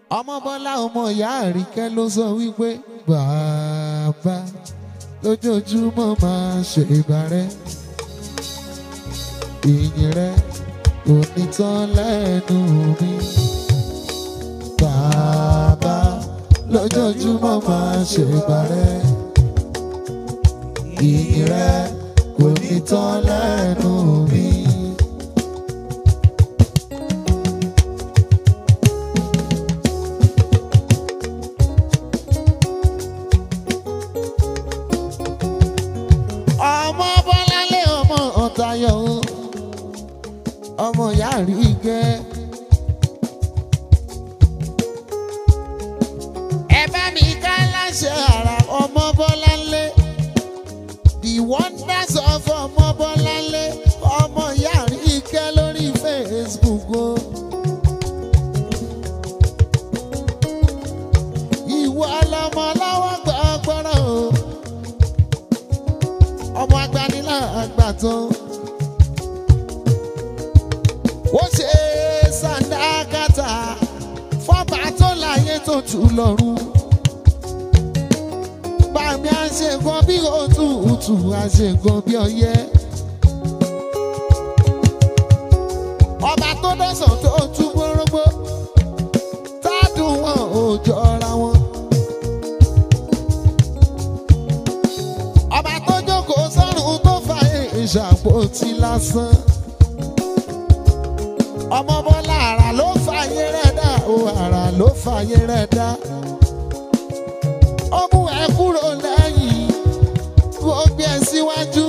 ọmọ bọ́lá ọmọ ìyá àríkẹ́ ló sọ wípé bàbá lójoojúmọ́ máa ṣe ìbàrẹ́ ìyìn rẹ kò ní tán lẹ́nu mi bàbá lójoojúmọ́ máa ṣe ìbàrẹ́ ìyìn rẹ kò ní tán lẹ́nu mi. ọmọ bọ́láńlé ọmọ ọ̀tayọ̀ o ọmọ ìyá rí gẹ́. ẹ bá mi ká láṣẹ ara ọmọ bọ́láńlé the wonders of ọmọ bọ́láńlé ọmọ ìyá rí gẹ́ lórí facebook o. ìwọ lọmọ lọ́wọ́ gbọ́gbọ́rọ̀ o ọmọ agbanilá àgbàtàn. ó ṣe sàdákàtà fọ́ba tó láyé tó tù lọ́rùn. bàmí àṣegan bí òtútù àṣegan bí ọyẹ́. ọba tó dọ̀sán tó tú gbórógbó tádùn wọn ò jọra wọn. ọba tó jókòó sọ́run tó fa ìṣàpótí lásán. ọmọ bọ́lá àrà ló fàyè rẹ̀ dá o àrà ló fàyè rẹ̀ dá. ó mú ẹ kúrò lẹ́yìn ó gbé ẹ síwájú.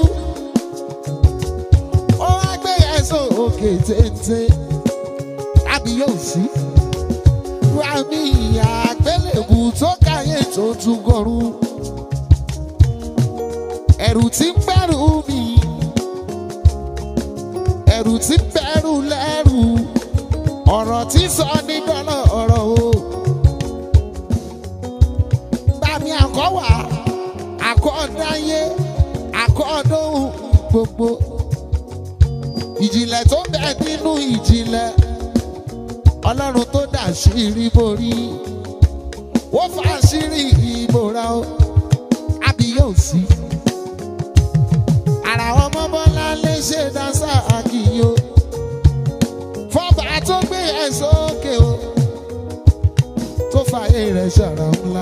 ó wá gbé ẹ sókè téńté tàbí yóò sí. wà mí ìyá àgbélébù tó káyé tó tún gọrùn ẹ̀rù tí ń bẹ̀rù mi ẹ̀rù tí ń bẹ̀rù lẹ́rù ọ̀rọ̀ tí sọ ní dọ́là ọ̀rọ̀ o. Bàmí àkọ́wà àkọ́dáyé àkọ́dóhùn gbogbo ìjìnlẹ̀ tó bẹ̀ nínú ìjìnlẹ̀ ọlọ́run tó dà sírí borí ó fà sírí ìbòra o àbí yóò sí ara ọmọ bọ́lá lè ṣe dáńsà àkìyó fọba tó gbé ẹ sókè o tó fààyè rẹ̀ ṣàrà ńlá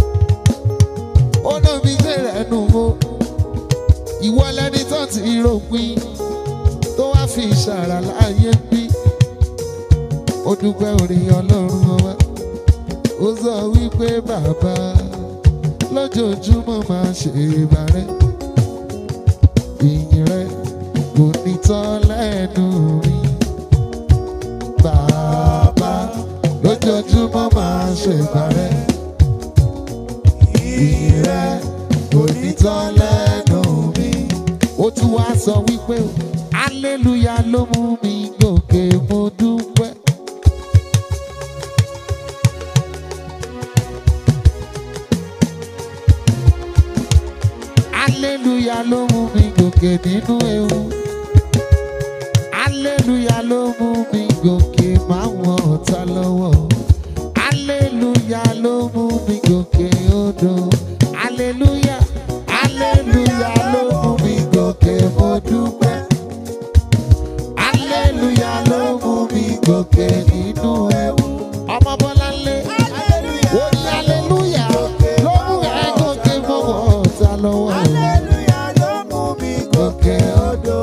ó lóbi ṣe rẹ̀ nù o ìwọ lẹni tó ti rògbìn tó wá fi ṣàrà láàyè bí ó dúpẹ́ orí ọlọ́run ọba ó sọ wípé bàbá lójoojúmọ́ máa ṣe ìbàrẹ́ ìyìn rẹ kò ní tán lẹ́nu mi. Bàbá lójoojúmọ́ máa ṣèbàrẹ́. Ìyìn rẹ kò ní tán lẹ́nu mi. Ó tún wá sọ wípé Aleluya ló mú mi gòkè mo dúpẹ́. Aleluya ló mú mi gòkè nínú ewu. Aleluya ló mú mi gòkè máwọn ọ̀tá lọ́wọ́. Aleluya ló mú mi gòkè odò. Aleluya, aleluya ló mú mi gòkè mo dúpẹ́. Aleluya ló mú mi gòkè nínú ewu. Ọmọ Bọ́láńlé, ó ní aleluya ló mú ẹ gòkè máwọn ọ̀tá lọ́wọ́. Hallelujah ló mú mi gòkè odò.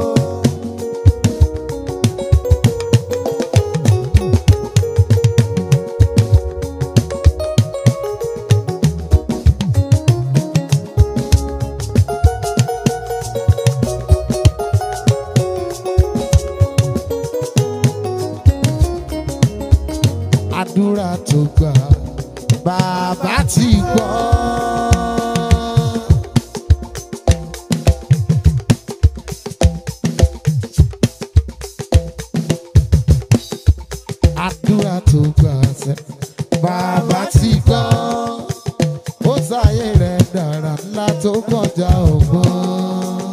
àdúrà tó gbà bàbá ti gbọ́. àdúrà tó gbà sẹ́ bàbá ti gbọ́. ó sáyé rẹ̀ dára ńlá tó kọjá ọgbọ́n.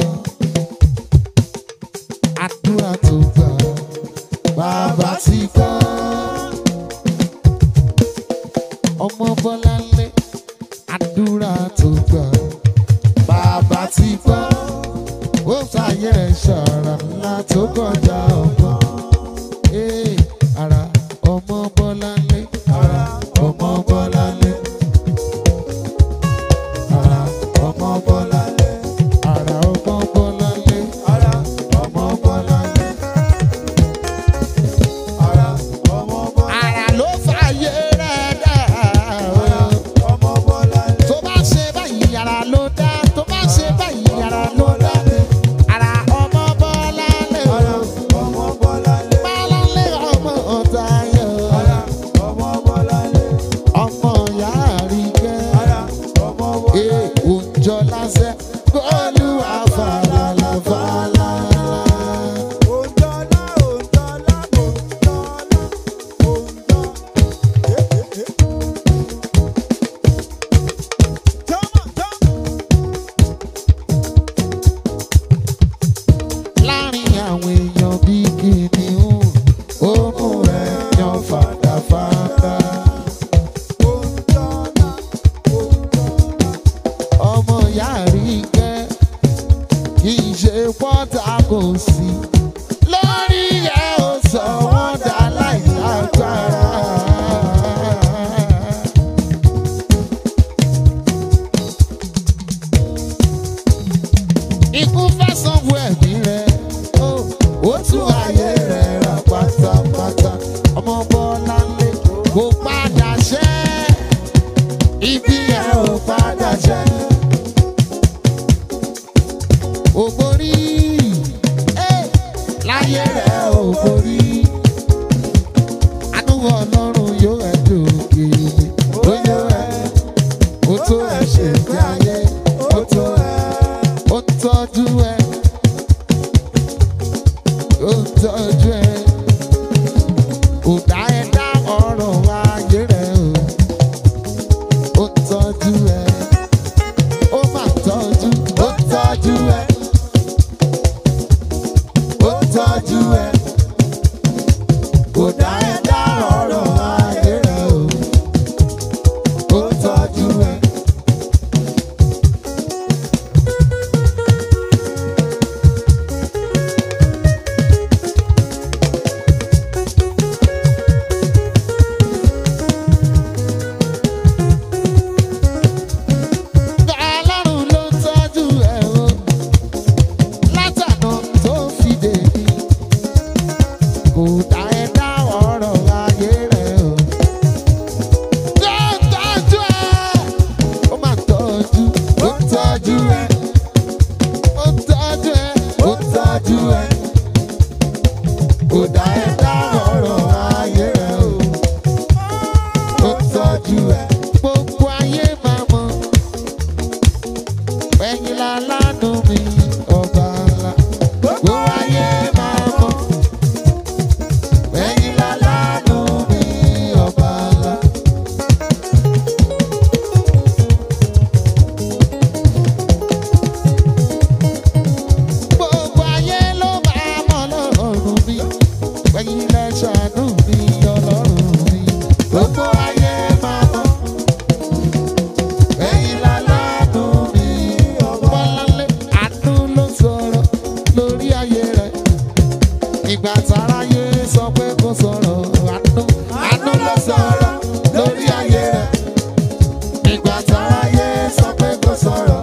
àdúrà tó gbà bàbá ti gbọ́. ọmọ bọ́láńlé àdúrà tó gbà bàbá ti gbọ́ ó fàyè ṣàrà ńlá tó kọjá ọgbọ́n ee ara ọmọ bọ́láńlé ara ọmọ bọ́láńlé ara ọmọ bọ́láńlé ara ọmọ bọ́láńlé Ara ọmọ Bọ́láńlé. Ara ọmọ Bọ́láńlé. ara ló fàyè rẹ̀ dá Ara ọmọ Bọ́láńlé. tó bá ṣe báyìí ara ló dá tó bá ṣe báyìí ara ló dá ara ọmọ bọ́láńlé Ara ọmọ Bọ́láńlé. bọ́láńlé ọmọ ọ̀tayọ̀ Ara ọmọ Bọ́láńlé. ọmọ ìyá àríkẹ́. Ara ọmọ Bọ́láńlé. òǹjọ lásẹ̀ kọ́lù àfàlàlà fàlàlà. Òǹdọ́lá, òǹdọ́lá, òǹdọ́lá, òǹdọ́. Eh, eh, eh. Jọ́mọ̀, jọ́mọ̀. láàrin àwọn èèyàn bí kìnìún ó mú ẹ̀yàn fàdàfàdà. Òǹdọ́lá, òǹdọ́lá. ọmọ ìyá àríkẹ́ kì í ṣe pọ́tà kò sí. lórí ẹ̀ ó sọ wọ́n dá láìlágbára. ikú fẹ́ sanwó ẹ̀mí rẹ̀ ó ó tún ayé rẹ̀ rà pátápátá ọmọ bọ́lá lé kó padà ṣẹ́ ibi ẹ̀ ò padà ṣẹ́ ògbórí ẹ̀ láyé rẹ̀ ògbórí àánú ọlọ́run yóò ẹ̀ dòkè ó yóò ẹ̀ ó tó ẹ̀ ṣe bí ayé ó tó ẹ̀ ó ń tọ́jú ẹ ó ń tọ́jú ẹ kò dá ẹ dá ọ̀rọ̀ ayé rẹ o ó ń tọ́jú ẹ ó máa tọ́jú ó ń tọ́jú ẹ ó ń tọ́jú ẹ kò dá ẹ dá ọ̀rọ̀ ayé rẹ o ó ń tọ́jú ẹ. Ọlọ́run ló ń tọ́jú ẹ̀ o látàná tó fi dèbí kò dá ẹ dá ọ̀rọ̀ ayé rẹ̀ o. Ló ń tọ́jú ẹ̀ ó máa tọ́jú ó ń tọ́jú ẹ̀ ó ń tọ́jú ẹ̀ ó ń tọ́jú ẹ̀ kò dá ẹ dá ọ̀rọ̀ ayé rẹ̀ o. Ó ń tọ́jú ẹ̀ gbogbo ayé máa mọ̀ ẹ̀yin lálánú mi ọba ńlá gbogbo ayé máa mọ̀ ẹ̀yin lálánú mi ọba ńlá. gbogbo ayé ló máa mọ̀ lọ́rùn mi ẹ̀yin lẹ ṣàánú mi ọlọ́run mi gbogbo ayé máa mọ̀ ẹ̀yin lálánú mi Bọ́láńlé àánú ló sọ̀rọ̀ lórí ayé rẹ̀. Ìgbà táráyé sọ pé kò sọ̀rọ̀ àánú. Àánú ló sọ̀rọ̀ lórí ayé rẹ̀. Ìgbà táráyé sọ pé kò sọ̀rọ̀.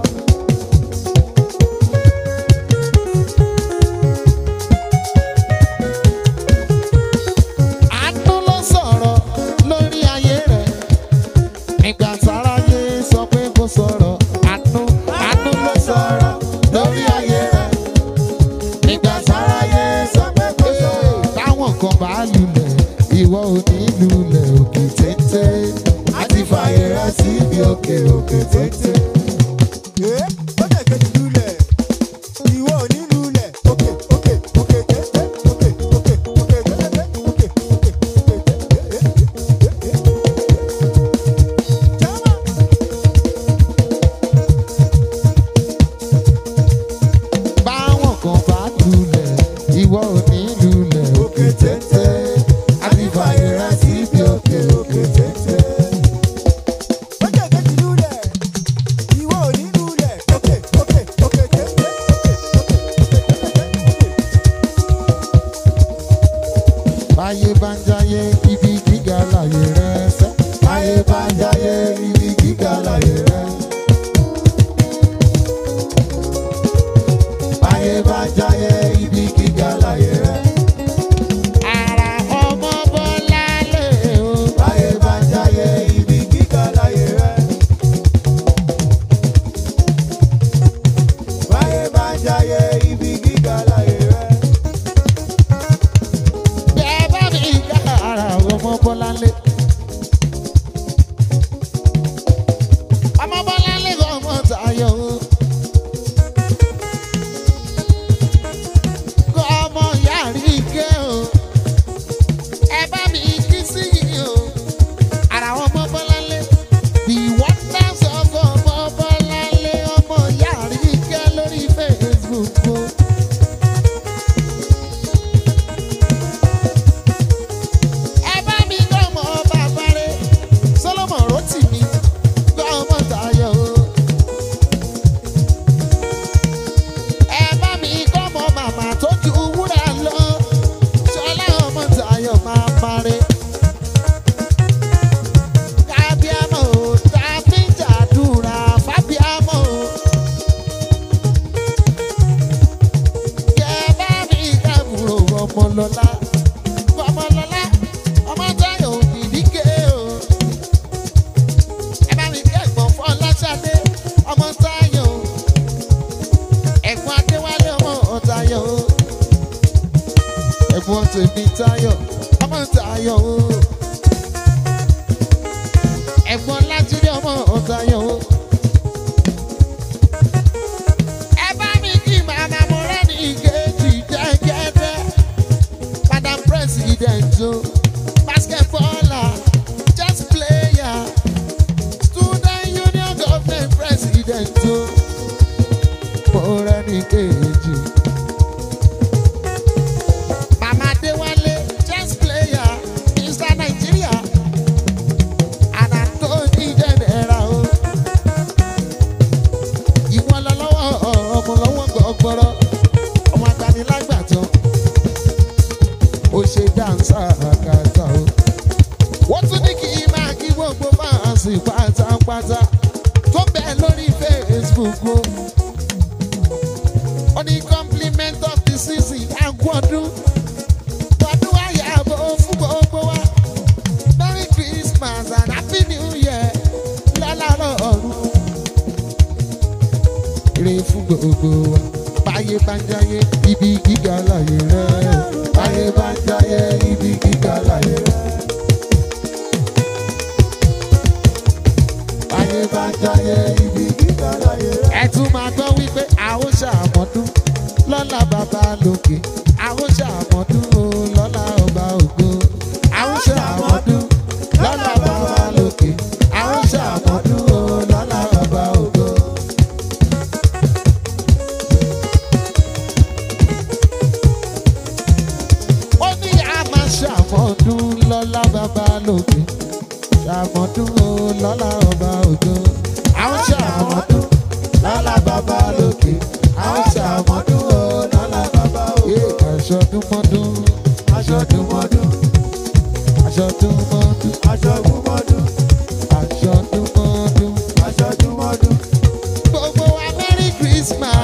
Àánú ló sọ̀rọ̀ lórí ayé rẹ̀. Ìgbà táráyé sọ pé kò sọ̀rọ̀ àánú. Àánú ló sọ̀rọ̀ lórí ayé rẹ̀. Ìgbà táráyé sọ pé kò sọ̀rọ̀. Táwọn kan bá lulẹ̀, ìwọ ò ní lulẹ̀ òkè téńté. A ti fààyè rẹ̀ síbi òkè òkè téńté. Eh, ó lè kejì lulẹ̀. Ìwọ ò ní lulẹ̀. Òkè, òkè, òkè, téńté. Òkè, òkè, òkè, téńté. Òkè, òkè, òkè, téńté. Eh, eh, eh, eh, eh. Jọ́mọ̀. Báwọn kan bá lulẹ̀, ìwọ ò ní lulẹ̀ òkè téńté. A ti fààyè rẹ̀ síbi òkè òkè téńté. láyé rẹ sẹ́. Ayé bá ń jayé ibi gíga láyé rẹ̀. Ayé bá ń jayé ibi gíga láyé rẹ̀. Ara ọmọ bọ́lá lè o. Ayé bá ń jayé ibi gíga láyé rẹ̀. Ayé bá ń jayé ibi gíga láyé rẹ̀. Bẹ́ẹ̀ bá mi ká ara ọmọ bọ́lá lé. Ọmọ bọ́lá lé ọmọ tayọ̀ o. Ọmọ yàrá ike o. Ẹ bá mi kí sí yìí o. Ara ọmọ bọ́lá lé. The wonders of ọmọ bọ́lá lé ọmọ yàrá ike lórí Facebook o. ẹ bá mi gbọ́mọ bàbá rẹ̀ Solomon Rotimi gbọ́mọ Táyọ̀ o. ẹ bá mi gbọ́mọ màmá tó ju wúrà lọ Ṣọlá ọmọ Táyọ̀ máa parẹ́. kábíámọ̀ o tàbí jàdúrà fábíámọ̀ o. kẹ bá mi kábùrò ọmọ lọ́la ọmọlọlá ọmọ táyọ̀ òdìdíkẹ́ o. ẹ bá mi kí ẹ̀gbọ́n fún ọlọ́ṣadé ọmọ táyọ̀ o. ẹ̀gbọ́n adéwálé ọmọ táyọ̀ o. ẹ̀gbọ́n tèmi táyọ̀ ọmọ táyọ̀ o. ẹ̀gbọ́n lájídé ọmọ táyọ̀ o. ẹ bá mi kí màmá mo rẹ́ ní ìkejì jẹ́gẹ́dẹ́. Madam President, oh, basketballer, chess player, student union government president, oh, Morani Keji. Mama Dewale, chess player, Mr. Nigeria, and Anthony General, oh. Ìwọ lọ lọ́wọ́ ọmọ lọ́wọ́ gbọ́gbọ́rọ́, ọmọ agbanilágbàtọ́ ó ṣe dáńsà àkàtà o. wọ́n tún ní kí n máa kí gbogbo fáǹsì pátápátá tó bẹ̀ lórí Facebook o. ó ní compliment of the season àgbọ̀dún tọdún àyàbọ̀ fún gbogbo wa. merry christmas and happy new year lálàrọ̀ ọ̀run. ire fún gbogbo wa báyé bá ń jáyé ibi gíga láyé rẹ̀. Ayé bá ń jayé ibi gíga láyé rẹ̀. Ayé bá ń jayé ibi gíga láyé rẹ̀. ẹ tún máa gbọ́ wípé àwọn ṣàmọ́dún lọ́la bàbá lókè àwọn ṣàmọ́dún o lọ́la ọba ògo àwọn ṣàmọ́dún lọ́la bàbá lókè àwọn ṣàmọ́dún o lọ́la ọba ògo. ó ní a máa ṣàmọ́dún lọ́la bàbá lókè ṣàmọ́dún o lọ́la ọba ògo àwọn ṣàmọ́dún lọ́la bàbá lókè àwọn ṣàmọ́dún o lọ́la bàbá ògo. aṣọdúnmọ́dún Aṣọdúnmọ́dún, aṣọdúnmọ́dún aṣọgúnmọ́dún, aṣọdúnmọ́dún. aṣọdúnmọ́dún. gbogbo wa merry christmas